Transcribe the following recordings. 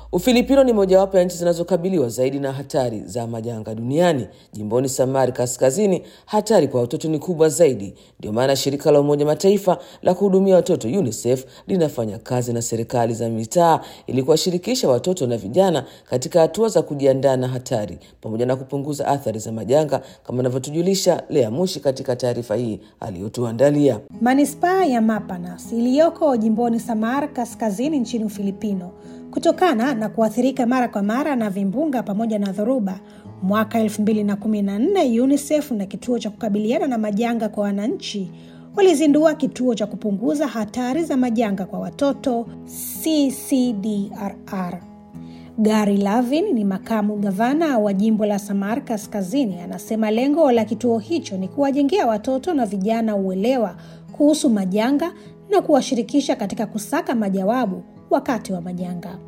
Ufilipino ni mojawapo ya nchi zinazokabiliwa zaidi na hatari za majanga duniani. Jimboni Samari Kaskazini, hatari kwa watoto ni kubwa zaidi. Ndio maana shirika la Umoja Mataifa la kuhudumia watoto UNICEF linafanya kazi na serikali za mitaa ili kuwashirikisha watoto na vijana katika hatua za kujiandaa na hatari pamoja na kupunguza athari za majanga, kama anavyotujulisha Lea Mushi katika taarifa hii aliyotuandalia. Manispaa ya Mapanas iliyoko jimboni Samar Kaskazini nchini Ufilipino kutokana na kuathirika mara kwa mara na vimbunga pamoja na dhoruba. Mwaka 2014 UNICEF na kituo cha kukabiliana na majanga kwa wananchi walizindua kituo cha kupunguza hatari za majanga kwa watoto CCDRR. Gary Lavin ni makamu gavana wa jimbo la Samar Kaskazini, anasema lengo la kituo hicho ni kuwajengea watoto na vijana uelewa kuhusu majanga na kuwashirikisha katika kusaka majawabu wakati wa majanga.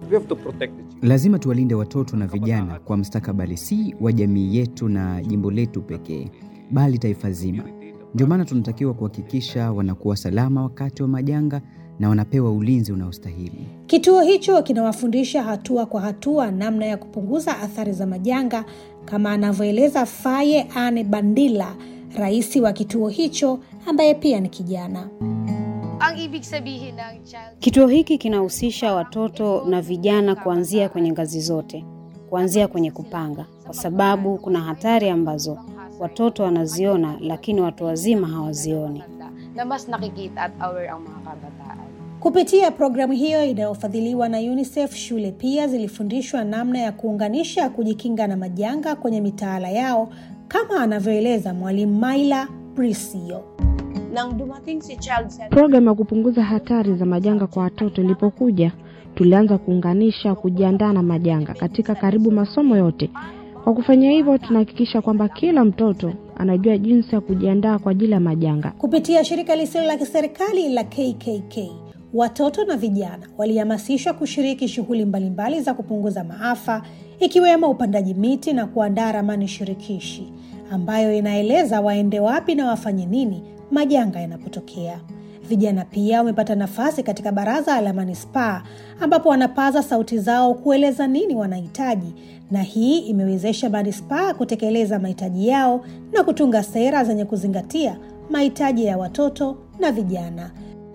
Lazima tuwalinde watoto na vijana kwa mustakabali si wa jamii yetu na jimbo letu pekee, bali taifa zima. Ndio maana tunatakiwa kuhakikisha wanakuwa salama wakati wa majanga na wanapewa ulinzi unaostahili. Kituo hicho kinawafundisha hatua kwa hatua namna ya kupunguza athari za majanga, kama anavyoeleza Faye Ane Bandila, rais wa kituo hicho ambaye pia ni kijana. Ang ibig sabihin ng child Kituo hiki kinahusisha watoto na vijana kuanzia kwenye ngazi zote, kuanzia kwenye kupanga, kwa sababu kuna hatari ambazo watoto wanaziona lakini watu wazima hawazioni. na mas nakikita at aware ang mga kabataan. Kupitia programu hiyo inayofadhiliwa na UNICEF, shule pia zilifundishwa namna ya kuunganisha kujikinga na majanga kwenye mitaala yao, kama anavyoeleza mwalimu Maila Prisio. Nang dumating si Child Center, Programu ya kupunguza hatari za majanga kwa watoto ilipokuja, tulianza kuunganisha kujiandaa na majanga katika karibu masomo yote. Kwa kufanya hivyo, tunahakikisha kwamba kila mtoto anajua jinsi ya kujiandaa kwa ajili ya majanga. Kupitia shirika lisilo la kiserikali la KKK, watoto na vijana walihamasishwa kushiriki shughuli mbalimbali za kupunguza maafa, ikiwemo upandaji miti na kuandaa ramani shirikishi ambayo inaeleza waende wapi na wafanye nini majanga yanapotokea. Vijana pia wamepata nafasi katika baraza la manispaa ambapo wanapaza sauti zao kueleza nini wanahitaji, na hii imewezesha manispaa kutekeleza mahitaji yao na kutunga sera zenye kuzingatia mahitaji ya watoto na vijana.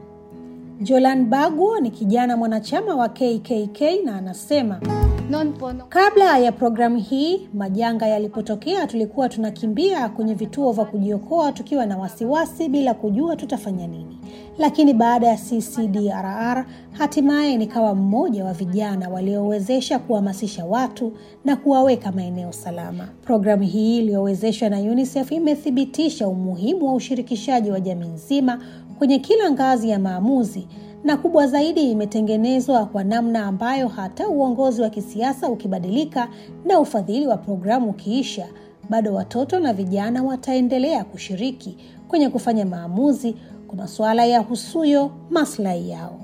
Jolan Bagwo ni kijana mwanachama wa KKK na anasema Noon po, nung Kabla ya programu hii, majanga yalipotokea, tulikuwa tunakimbia kwenye vituo vya kujiokoa tukiwa na wasiwasi bila kujua tutafanya nini. Lakini baada ya CCDRR, hatimaye nikawa mmoja wa vijana waliowezesha kuhamasisha watu na kuwaweka maeneo salama. Programu hii iliyowezeshwa na UNICEF imethibitisha umuhimu wa ushirikishaji wa jamii nzima kwenye kila ngazi ya maamuzi na kubwa zaidi imetengenezwa kwa namna ambayo hata uongozi wa kisiasa ukibadilika na ufadhili wa programu ukiisha, bado watoto na vijana wataendelea kushiriki kwenye kufanya maamuzi kwa masuala ya husuyo maslahi yao.